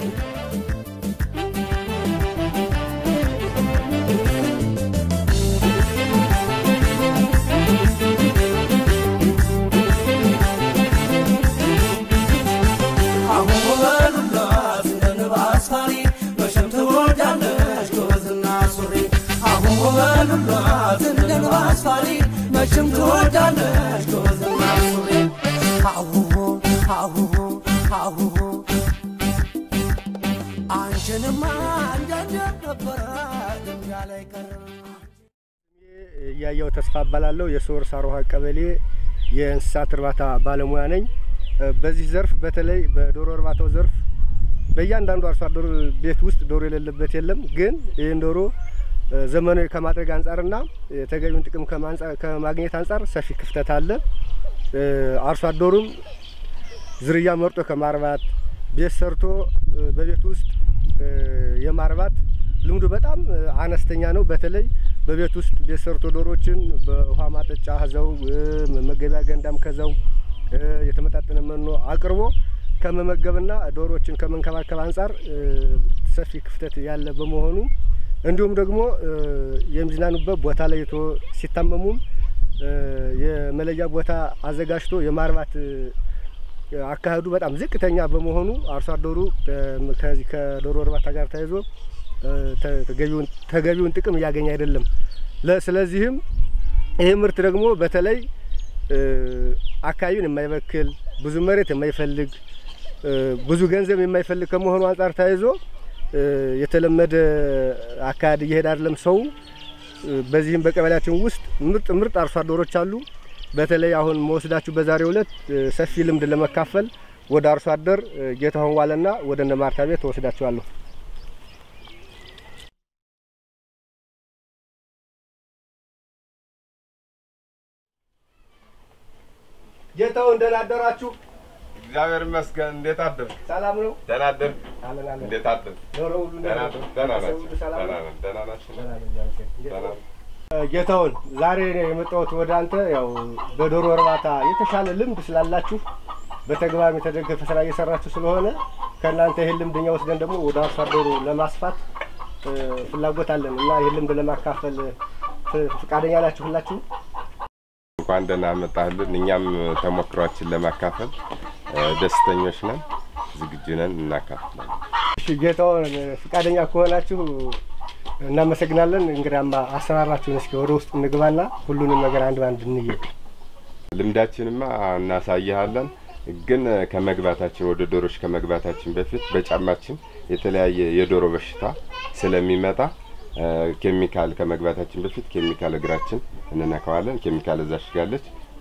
አሁን በሉላት እንደ ንብ አስፋሪ መቼም ትወዳለች ጎበዝና ሱሪ አሁን በሉላት እንደ ንብ አስፋሪ መቼም ትወዳለች ጎበዝና ሱሪ አሁሁ አሁሁ አሁሁ አንቺንማ እንዳንደር ነበረ ድንጋ ላይ ቀረበ እያየው ተስፋ እባላለሁ። የሶር ሳሮሃ ቀበሌ የእንስሳት እርባታ ባለሙያ ነኝ። በዚህ ዘርፍ በተለይ በዶሮ እርባታው ዘርፍ በእያንዳንዱ አርሶ አደር ቤት ውስጥ ዶሮ የሌለበት የለም። ግን ይህን ዶሮ ዘመናዊ ከማድረግ አንጻርና ተገቢውን ጥቅም ከማንጻ- ከማግኘት አንጻር ሰፊ ክፍተት አለ። አርሶ አደሩም ዝርያ መርጦ ከማርባት ቤት ሰርቶ በቤት ውስጥ የማርባት ልምዱ በጣም አነስተኛ ነው። በተለይ በቤት ውስጥ ቤት ሰርቶ ዶሮችን በውሃ ማጠጫ ከዛው መመገቢያ ገንዳም ከዛው የተመጣጠነ መኖ አቅርቦ ከመመገብና ዶሮዎችን ከመንከባከብ አንጻር ሰፊ ክፍተት ያለ በመሆኑ እንዲሁም ደግሞ የሚዝናኑበት ቦታ ለይቶ ሲታመሙም የመለያ ቦታ አዘጋጅቶ የማርባት አካሄዱ በጣም ዝቅተኛ በመሆኑ አርሶ አደሩ ከዚህ ከዶሮ እርባታ ጋር ተያይዞ ተገቢውን ተገቢውን ጥቅም እያገኘ አይደለም። ለ- ስለዚህም ይህ ምርት ደግሞ በተለይ አካባቢውን የማይበክል ብዙ መሬት የማይፈልግ ብዙ ገንዘብ የማይፈልግ ከመሆኑ አንጻር ተያይዞ የተለመደ አካሄድ እየሄደ አይደለም ሰው። በዚህም በቀበሌያችን ውስጥ ምርጥ ምርጥ አርሶ አደሮች አሉ። በተለይ አሁን መወስዳችሁ በዛሬው ዕለት ሰፊ ልምድ ለመካፈል ወደ አርሶ አደር ጌታሁን ዋለና ወደ እነ ማርታ ቤት ተወስዳችኋለሁ። ጌታሁን ደህና አደራችሁ? እግዚአብሔር ይመስገን። እንዴት አደር? ሰላም ነው? ደህና አደር? አለን አለን። እንዴት አደር? ዶሮ ሁሉ ደህና እንዴት ነው? ደህና ሰው ናቸው። ሁሉ ሰላም ደህና ነው? ነን። ደህና ናቸው። ደህና ነን፣ እግዚአብሔር ይመስገን። ደህና ጌታውን ዛሬ ነው የመጣሁት ወደ አንተ። ያው በዶሮ እርባታ የተሻለ ልምድ ስላላችሁ በተግባር የተደገፈ ስራ እየሰራችሁ ስለሆነ ከእናንተ ይህን ልምድ እኛ ወስደን ደግሞ ወደ አርሶ አደሩ ለማስፋት እ፣ ፍላጎት አለን እና ይህን ልምድ ለማካፈል ፍ- ፈቃደኛ ናችሁ ሁላችሁ? እንኳን ደህና መጣህልን። እኛም ተሞክሯችን ለማካፈል እ፣ ደስተኞች ነን፣ ዝግጁ ነን፣ እናካፍላለን። እሺ ጌታውን ፈቃደኛ ከሆናችሁ እናመሰግናለን። እንግዲያማ አሰራራችሁን እስኪ ወደ ውስጥ እንግባና ሁሉንም ነገር አንድ ባንድ እንየ። ልምዳችንማ እናሳይሃለን። ግን ከመግባታችን ወደ ዶሮች ከመግባታችን በፊት በጫማችን የተለያየ የዶሮ በሽታ ስለሚመጣ እ፣ ኬሚካል ከመግባታችን በፊት ኬሚካል እግራችን እንነካዋለን። ኬሚካል እዛ ሽጋለች።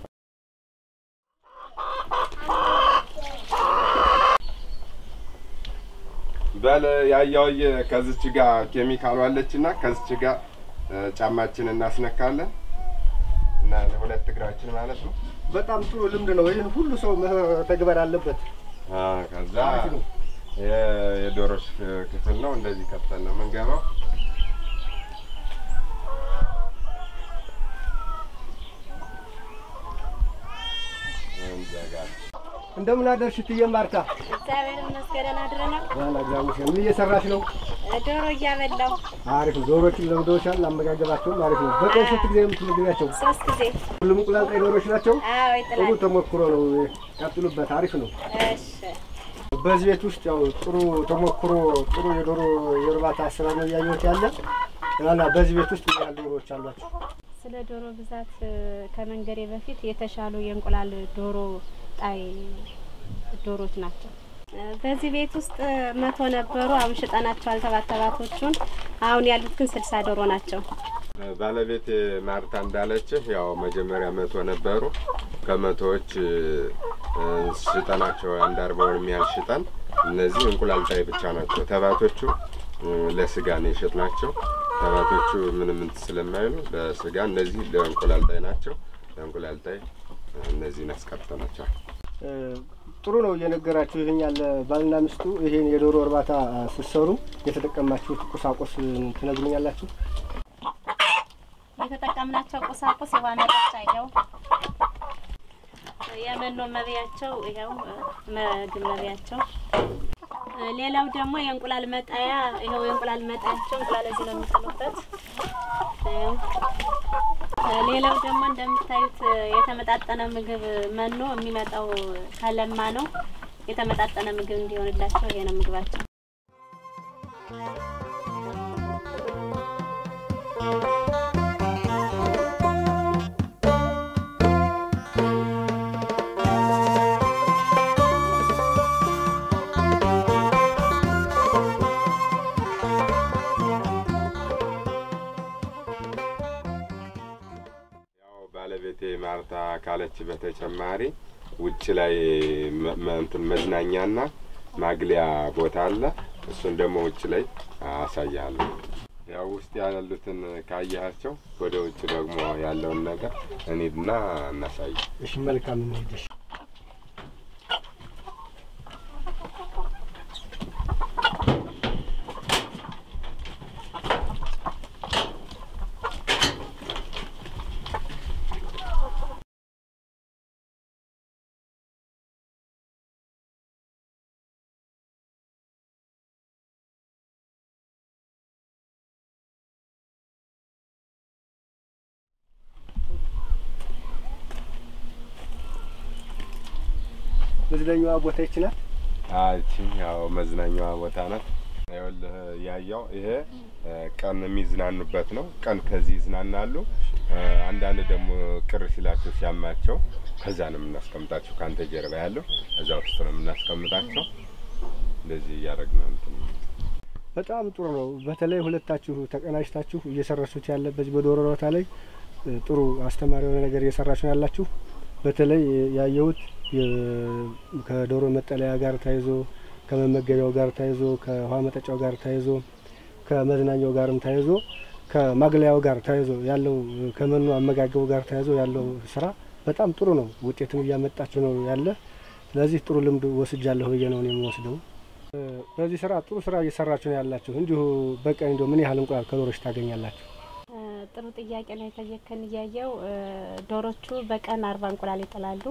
በል ያያውየ ከዚች ጋር ኬሚካሉ አለችና ከዚች ጋር እ፣ ጫማችን እናስነካለን እና ሁለት እግራችን ማለት ነው። በጣም ጥሩ ልምድ ነው። ይህን ሁሉ ሰው መተግበር አለበት። አ፣ ከዛ አሪፍ ነው። የ- የዶሮች ክፍል ነው። እንደዚህ ከፍተን ነው የምንገባው። እንዘጋለን። እንደምን አደርሽ እትዬ ማርታ? እግዚአብሔር ይመስገን አድረናል። ዋላ እግዚአብሔር ምን እየሰራሽ ነው? ዶሮ እያበላው አሪፍ ነው። ዶሮችን ለምደውሻል። አመጋገባቸውም አሪፍ ነው። በቀን ስንት ጊዜ ነው የምትመግቢያቸው? ሶስት ጊዜ ሁሉም እንቁላል ጣይ ዶሮች ናቸው። አዎ ጥሩ ይጥላል። ተሞክሮ ነው። ቀጥሉበት። አሪፍ ነው። እሺ በዚህ ቤት ውስጥ ያው ጥሩ ተሞክሮ ጥሩ የዶሮ የእርባታ ስራ ነው እያየሁት ያለ እና በዚህ ቤት ውስጥ ምን ያህል ዶሮዎች አሏቸው? ስለ ዶሮ ብዛት እ፣ ከመንገሬ በፊት የተሻሉ የእንቁላል ዶሮ ጣይ ዶሮች ናቸው። እ፣ በዚህ ቤት ውስጥ እ፣ መቶ ነበሩ። አሁን ሽጠናቸዋል ተባተባቶቹን። አሁን ያሉት ግን ስልሳ ዶሮ ናቸው። ባለቤት ማርታ እንዳለችህ ያው መጀመሪያ መቶ ነበሩ። ከመቶዎች እ፣ ሽጠናቸው አንድ አርባውን የሚያህል ሽጠን እነዚህ እንቁላል ጣይ ብቻ ናቸው። ተባቶቹ እ፣ ለስጋ ነው የሸጥናቸው። ተባቶቹ ምንም እንትን ስለማይሉ ለስጋ፣ እነዚህ ለእንቁላል ጣይ ናቸው። ለእንቁላል ጣይ እ፣ እነዚህን አስቀርተናቸዋል። እ፣ ጥሩ ነው እየነገራችሁ ይህኛል ባልና ሚስቱ ይሄን የዶሮ እርባታ ስትሰሩ የተጠቀማችሁት ቁሳቁስ ትነግሩኛላችሁ? የተጠቀምናቸው ቁሳቁስ የውሃ መጠጫ ይኸው፣ የመኖ መብያቸው ይኸው፣ ምግብ መብያቸው ሌላው ደግሞ የእንቁላል መጣያ ይኸው የእንቁላል መጣያቸው እንቁላል እዚህ ነው የሚጥሉበት። ሌላው ደግሞ እንደምታዩት የተመጣጠነ ምግብ መኖ የሚመጣው ከለማ ነው። የተመጣጠነ ምግብ እንዲሆንላቸው ይሄ ነው ምግባቸው። ያው ባለቤቴ ማርታ ካለች በተጨማሪ ውጭ ላይ መ- መ- እንትን መዝናኛና ማግሊያ ቦታ አለ። እሱን ደግሞ ውጭ ላይ አሳያለሁ። ያው ውስጥ ያሉትን ካየሃቸው ወደ ውጭ ደግሞ ያለውን ነገር እንሂድና እናሳይ። እሺ መልካም እንሄድሽ መዝናኛዋ ቦታ ይችላል። አቺ ያው መዝናኛዋ ቦታ ናት። ይኸውልህ ያየው ይሄ እ፣ ቀን የሚዝናኑበት ነው። ቀን ከዚህ ይዝናናሉ። እ፣ አንዳንድ ደግሞ ቅር ሲላቸው ሲያማቸው ከዛ ነው የምናስቀምጣቸው። ከአንተ ጀርባ ያለው እዛ ውስጥ ነው የምናስቀምጣቸው። እንደዚህ እያደረግን ነው እንትን በጣም ጥሩ ነው። በተለይ ሁለታችሁ ተቀናጅታችሁ እየሰራችሁት ያለ በዚህ በዶሮ እርባታ ላይ እ፣ ጥሩ አስተማሪ የሆነ ነገር እየሰራችሁ ነው ያላችሁ። በተለይ ያየሁት የ- ከዶሮ መጠለያ ጋር ተያይዞ ከመመገቢያው ጋር ተያይዞ ከውሃ መጠጫው ጋር ተያይዞ ከመዝናኛው ጋርም ተያይዞ ከማግለያው ጋር ተያይዞ ያለው እ፣ ከመኖ አመጋገቡ ጋር ተያይዞ ያለው ስራ በጣም ጥሩ ነው። ውጤትም እያመጣችሁ ነው ያለ። ስለዚህ ጥሩ ልምድ ወስጃለሁ ብዬ ነው እኔ የምወስደው። እ፣ በዚህ ስራ ጥሩ ስራ እየሰራችሁ ነው ያላችሁ። እንዲሁ በቀን እንዲሁ ምን ያህል እንቁላል ከዶሮች ታገኛላችሁ? እ፣ ጥሩ ጥያቄ ነው የጠየከን። እያየው እ፣ ዶሮቹ በቀን አርባ እንቁላል ይጥላሉ።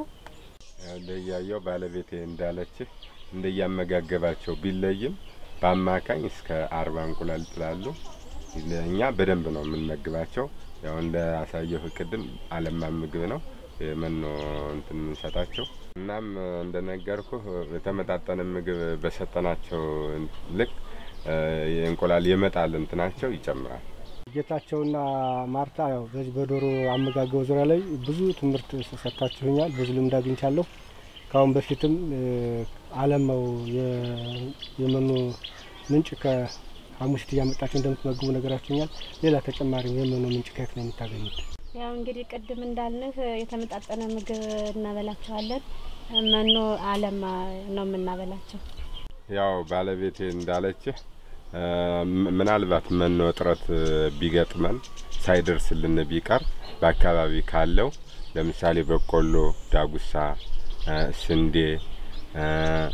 እንደያየው ባለቤቴ እንዳለችህ እንደያመጋገባቸው ቢለይም በአማካኝ እስከ አርባ እንቁላል ይጥላሉ። እኛ በደንብ ነው የምንመግባቸው። ያው እንደ አሳየሁ ቅድም አለማ ምግብ ነው የመኖ እንትን የምንሰጣቸው። እናም እንደነገርኩህ የተመጣጠነ ምግብ በሰጠናቸው ልክ እ፣ የእንቁላል የመጣል እንትናቸው ይጨምራል። ጌታቸውና ማርታ ያው በዚህ በዶሮ አመጋገብ ዙሪያ ላይ ብዙ ትምህርት ሰጥታችሁኛል። ብዙ ልምድ አግኝቻለሁ። ከአሁን በፊትም እ፣ አለማው የ- የመኖ ምንጭ ከሐሙሲት እያመጣችሁ እንደምትመግቡ ነገራችሁኛል። ሌላ ተጨማሪ የመኖ ምንጭ ከየት ነው የምታገኙት? ያው እንግዲህ ቅድም እንዳልንህ የተመጣጠነ ምግብ እናበላቸዋለን። መኖ አለማ ነው የምናበላቸው። ያው ባለቤቴ እንዳለችህ እ፣ ም- ምናልባት መኖ እጥረት እ፣ ቢገጥመን ሳይደርስልን ቢቀር በአካባቢ ካለው ለምሳሌ በቆሎ፣ ዳጉሳ፣ እ፣ ስንዴ እ፣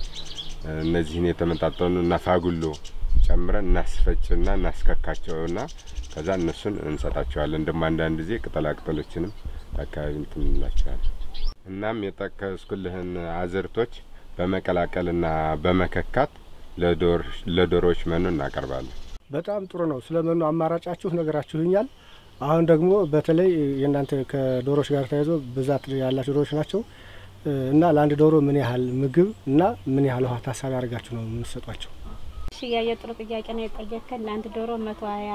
እነዚህን የተመጣጠኑ እና ፋጉሎ ጨምረን እናስፈጭና እናስከካቸውና ከዛ እነሱን እንሰጣቸዋለን። ደግሞ አንዳንድ ጊዜ ቅጠላ ቅጠሎችንም በአካባቢ እንትን እንላቸዋለን። እናም የጠቀስኩልህን አዝርቶች በመቀላቀልና በመከካት ለዶር- ለዶሮዎች መኖ እናቀርባለን። በጣም ጥሩ ነው። ስለ መኖ አማራጫችሁ ነገራችሁኛል። አሁን ደግሞ በተለይ የእናንተ ከዶሮች ጋር ተያይዞ ብዛት ያላቸው ዶሮች ናቸው እ፣ እና ለአንድ ዶሮ ምን ያህል ምግብ እና ምን ያህል ውሃ ታሳቢ አድርጋችሁ ነው የምትሰጧቸው? እሺ ያየ ጥሩ ጥያቄ ነው የጠየከን። ለአንድ ዶሮ መቶ ሀያ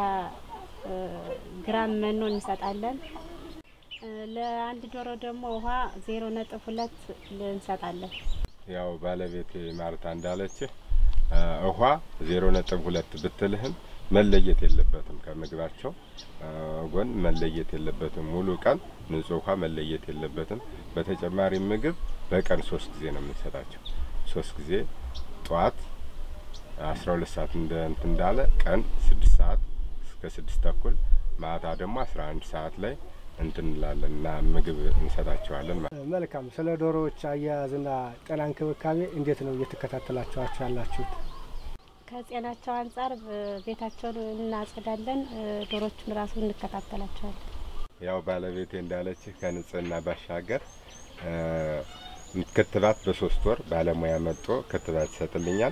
ግራም መኖ እንሰጣለን። እ፣ ለአንድ ዶሮ ደግሞ ውሃ ዜሮ ነጥብ ሁለት እንሰጣለን። ያው ባለቤቴ ማርታ እንዳለችህ እ፣ ውሃ ዜሮ ነጥብ ሁለት ብትልህም መለየት የለበትም ከምግባቸው እ፣ ጎን መለየት የለበትም። ሙሉ ቀን ንጹህ ውሃ መለየት የለበትም። በተጨማሪ ምግብ በቀን ሶስት ጊዜ ነው የምንሰጣቸው። ሶስት ጊዜ ጠዋት አስራ ሁለት ሰዓት እንደ እንትን እንዳለ ቀን ስድስት ሰዓት እስከ ስድስት ተኩል ማታ ደግሞ አስራ አንድ ሰዓት ላይ እንትን እንላለን እና ምግብ እንሰጣቸዋለን ማለት ነው። መልካም። ስለ ዶሮዎች አያያዝና ጤና እንክብካቤ እንዴት ነው እየተከታተላችኋቸው ያላችሁት? ከጤናቸው አንጻር እ፣ ቤታቸውን እናጸዳለን። እ፣ ዶሮቹን ራሱ እንከታተላቸዋለን። ያው ባለቤቴ እንዳለችህ ከንጽህና ባሻገር እ፣ ክትባት በሶስት ወር ባለሙያ መጥቶ ክትባት ይሰጥልኛል።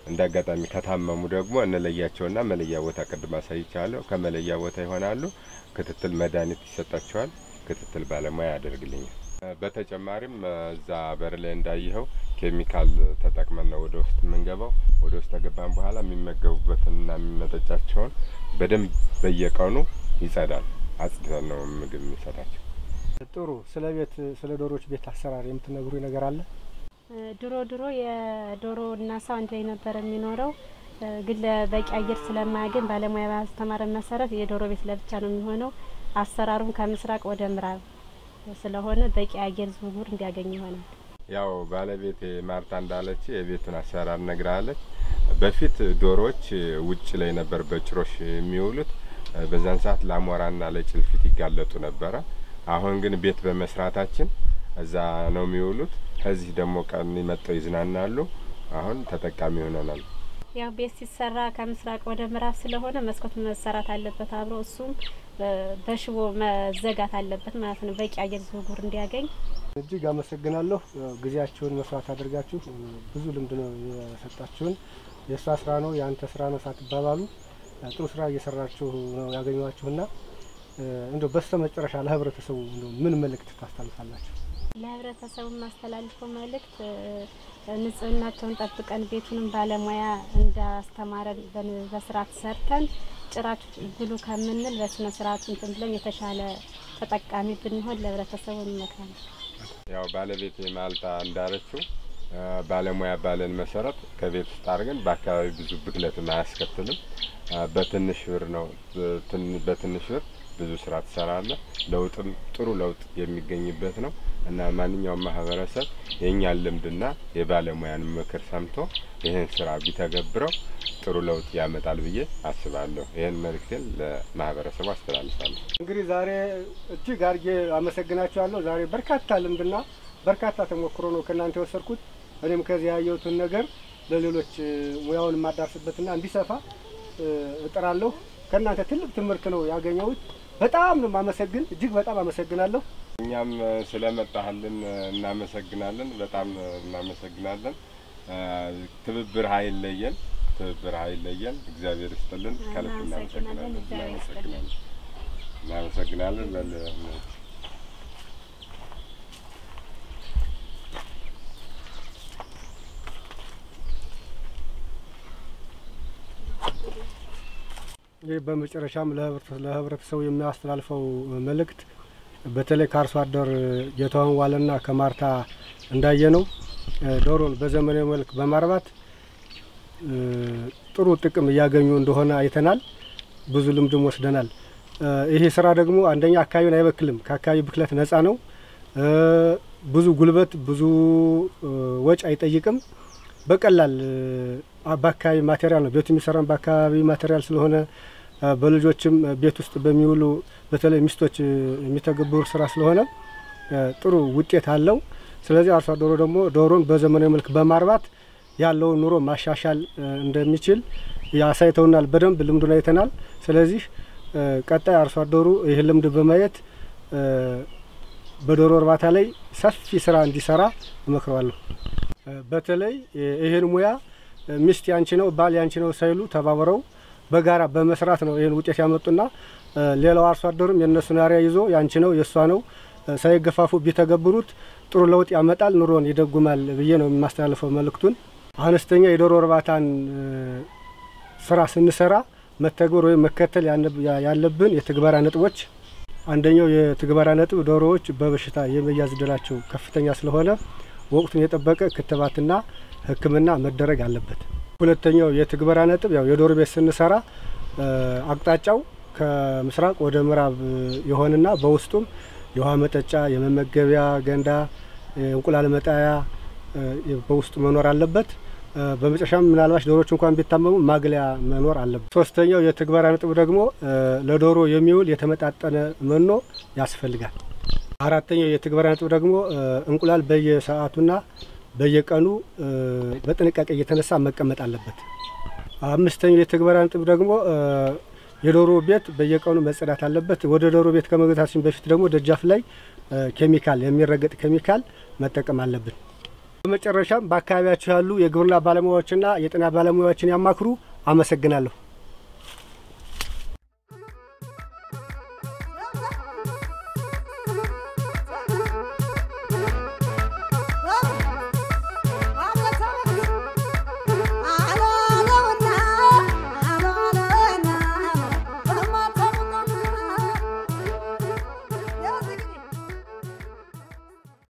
እንደ አጋጣሚ ከታመሙ ደግሞ እንለያቸውና መለያ ቦታ ቅድም አሳይቻለሁ። ከመለያ ቦታ ይሆናሉ። ክትትል መድኃኒት ይሰጣቸዋል። ክትትል ባለሙያ ያደርግልኛል። በተጨማሪም እዛ በር ላይ እንዳየኸው ኬሚካል ተጠቅመን ነው ወደ ውስጥ የምንገባው። ወደ ውስጥ ከገባን በኋላ የሚመገቡበትንና የሚመጠጫቸውን በደንብ በየቀኑ ይጸዳል። አጽድተን ነው ምግብ የሚሰጣቸው። ጥሩ። ስለ ቤት ስለ ዶሮዎች ቤት አሰራር የምትነግሩ ነገር አለ? ድሮ ድሮ የዶሮ እና ሰው አንድ ላይ ነበር የሚኖረው። ግን ለበቂ አየር ስለማያገኝ ባለሙያ ባስተማረ መሰረት የዶሮ ቤት ለብቻ ነው የሚሆነው። አሰራሩም ከምስራቅ ወደ ምዕራብ ስለሆነ በቂ አየር ዝውውር እንዲያገኝ ይሆናል። ያው ባለቤት ማርታ እንዳለች የቤቱን አሰራር ነግራለች። በፊት ዶሮዎች ውጭ ላይ ነበር በጭሮሽ የሚውሉት። በዛን ሰዓት ለአሞራና ለጭልፊት ይጋለጡ ነበረ። አሁን ግን ቤት በመስራታችን እዛ ነው የሚውሉት። ከዚህ ደግሞ ቀን መጥተው ይዝናናሉ። አሁን ተጠቃሚ ሆነናል። ያው ቤት ሲሰራ ከምስራቅ ወደ ምዕራብ ስለሆነ መስኮት መሰራት አለበት አብሮ እሱም በሽቦ መዘጋት አለበት ማለት ነው፣ በቂ አየር ዝውውር እንዲያገኝ። እጅግ አመሰግናለሁ። ጊዜያችሁን መስዋዕት አድርጋችሁ ብዙ ልምድ ነው የሰጣችሁን። የእሷ ስራ ነው የአንተ ስራ ነው ሳትባባሉ ጥሩ ስራ እየሰራችሁ ነው ያገኘኋችሁና እንደ በስተ መጨረሻ ለህብረተሰቡ ምን መልእክት ታስተላልፋላችሁ? ለህብረተሰቡ የማስተላልፈው መልእክት ንጽህናቸውን ጠብቀን ቤቱንም ባለሙያ እንዳስተማረን በስርዓት ሰርተን ጭራችሁ ብሉ ከምንል በስነ ስርዓቱ እንትን ብለን የተሻለ ተጠቃሚ ብንሆን ለህብረተሰቡ እንመክራለን። ያው ባለቤት ማልታ እንዳለችው ባለሙያ ባለን መሰረት ከቤት ውስጥ አድርገን በአካባቢ ብዙ ብክለትን አያስከትልም። በትንሽ ብር ነው በትንሽ ብር ብዙ ስራ ትሰራለህ። ለውጥም ጥሩ ለውጥ የሚገኝበት ነው እና ማንኛውም ማህበረሰብ የእኛን ልምድና የባለሙያን ምክር ሰምቶ ይህን ስራ ቢተገብረው ጥሩ ለውጥ ያመጣል ብዬ አስባለሁ። ይህን መልእክቴን ለማህበረሰቡ አስተላልፋለሁ። እንግዲህ ዛሬ እጅግ አድርጌ አመሰግናችኋለሁ። ዛሬ በርካታ ልምድና በርካታ ተሞክሮ ነው ከእናንተ የወሰድኩት። እኔም ከዚህ ያየሁትን ነገር ለሌሎች ሙያውን የማዳርስበትና እንዲሰፋ እጥራለሁ። ከእናንተ ትልቅ ትምህርት ነው ያገኘሁት። በጣም ነው የማመሰግን። እጅግ በጣም አመሰግናለሁ። እኛም ስለመጣህልን እናመሰግናለን። በጣም እናመሰግናለን። ትብብር ኃይል ለየን፣ ትብብር ኃይል ለየን። እግዚአብሔር ይስጥልን። ከልብ እናመሰግናለን። እናመሰግናለን። እናመሰግናለን። በል ይህ በመጨረሻም ለህብረተሰቡ የሚያስተላልፈው መልእክት በተለይ ከአርሶ አደር ጌታሁን ዋለና ከማርታ እንዳየ ነው ዶሮን በዘመናዊ መልክ በማርባት ጥሩ ጥቅም እያገኙ እንደሆነ አይተናል። ብዙ ልምድም ወስደናል። ይሄ ስራ ደግሞ አንደኛ አካባቢን አይበክልም፣ ከአካባቢ ብክለት ነጻ ነው። ብዙ ጉልበት፣ ብዙ ወጪ አይጠይቅም። በቀላል በአካባቢ ማቴሪያል ነው ቤቱ የሚሰራም በአካባቢ ማቴሪያል ስለሆነ በልጆችም ቤት ውስጥ በሚውሉ በተለይ ሚስቶች የሚተገብሩ ስራ ስለሆነ ጥሩ ውጤት አለው። ስለዚህ አርሶ አደሩ ደግሞ ዶሮን በዘመናዊ መልክ በማርባት ያለውን ኑሮ ማሻሻል እንደሚችል ያሳይተውናል። በደንብ ልምዱን አይተናል። ስለዚህ ቀጣይ አርሶ አደሩ ይህ ልምድ በማየት በዶሮ እርባታ ላይ ሰፊ ስራ እንዲሰራ እመክረዋለሁ። በተለይ ይህን ሙያ ሚስት ያንቺ ነው ባል ያንቺ ነው ሳይሉ ተባብረው በጋራ በመስራት ነው ይህን ውጤት ያመጡና ሌላው አርሶ አደሩም የእነሱን አርያ ይዞ ያንቺ ነው የእሷ ነው ሳይገፋፉ ቢተገብሩት ጥሩ ለውጥ ያመጣል፣ ኑሮን ይደጉማል ብዬ ነው የማስተላልፈው መልእክቱን። አነስተኛ የዶሮ እርባታን ስራ ስንሰራ መተግበር ወይም መከተል ያለብን የትግበራ ነጥቦች፣ አንደኛው የትግበራ ነጥብ ዶሮዎች በበሽታ የመያዝ እድላቸው ከፍተኛ ስለሆነ ወቅቱን የጠበቀ ክትባትና ሕክምና መደረግ አለበት። ሁለተኛው የትግበራ ነጥብ ያው የዶሮ ቤት ስንሰራ አቅጣጫው ከምስራቅ ወደ ምዕራብ የሆነና በውስጡም የውሃ መጠጫ፣ የመመገቢያ ገንዳ፣ እንቁላል መጣያ በውስጡ መኖር አለበት። በመጨረሻም ምናልባች ዶሮዎች እንኳን ቢታመሙ ማግለያ መኖር አለበት። ሶስተኛው የትግበራ ነጥብ ደግሞ ለዶሮ የሚውል የተመጣጠነ መኖ ያስፈልጋል። አራተኛው የትግበራ ነጥብ ደግሞ እንቁላል በየሰዓቱና በየቀኑ በጥንቃቄ እየተነሳ መቀመጥ አለበት። አምስተኛው የትግበራ ነጥብ ደግሞ የዶሮ ቤት በየቀኑ መጸዳት አለበት። ወደ ዶሮ ቤት ከመግባታችን በፊት ደግሞ ደጃፍ ላይ ኬሚካል የሚረገጥ ኬሚካል መጠቀም አለብን። በመጨረሻም በአካባቢያችሁ ያሉ የግብርና ባለሙያዎችና የጤና ባለሙያዎችን ያማክሩ። አመሰግናለሁ።